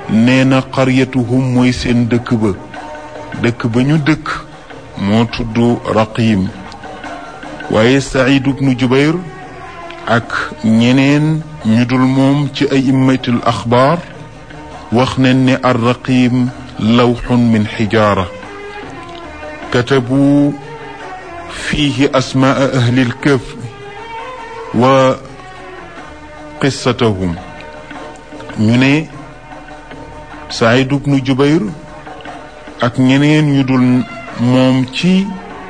nee na qaryatuhum mooy seen dëkk ba dëkk ba ñu dëkk moo tudd raqim waaye Saïd ibnu Jubayr ak ñeneen ñu dul moom ci ay immatul axbaar wax nañ ne ar raqim lawxun min xijaara katabu fiihi asmaa ahli lkaf wa qissatahum ñu ne Saïd ibnu Jubayr ak ñeneen ñu dul moom ci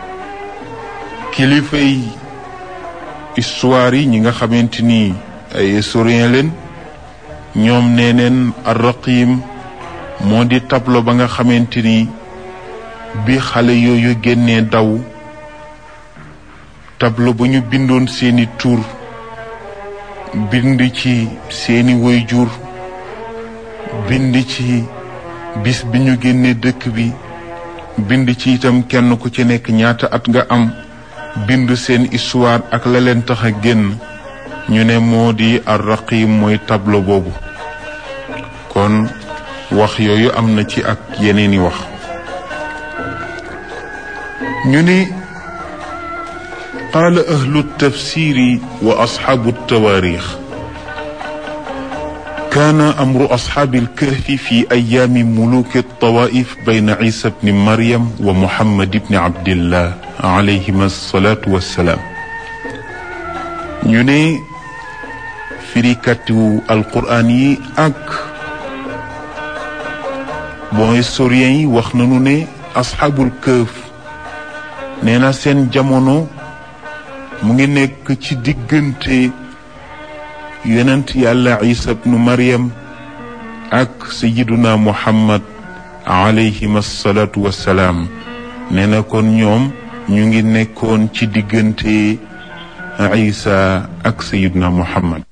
kilifay histoire yi ñi nga xamante ni ay historien leen ñoom nee neen arraqim moo di tableau ba nga xamante ni bi xale yooyu génnee daw tableau ba ñu bindoon seeni tur bind ci seeni waajur bind ci bis bi ñu génnee dëkk bi bind ci itam kenn ku ci nekk ñaata at nga am bind seen histoire ak la leen tax a génn ñu ne moo di arraqim mooy tableau boobu kon wax yooyu am na ci ak yeneeni wax ñu ne qaala ahlu tafsiri wa asxaabu tawaarix كان أمر أصحاب الكهف في أيام ملوك الطوائف بين عيسى بن مريم ومحمد بن عبد الله عليهما الصلاة والسلام ñu ne firikatu alquraan yi ak bon historien yi wax nañu ne asxaabul këf nee na seen jamono mu ngi nekk ci diggante yonent yàlla isa bnu maryam ak sayiduna muhammad alayhim asalaatu wassalaam nee na kon ñoom ñu ngi nekkoon ci diggante isa ak sayiduna muhammad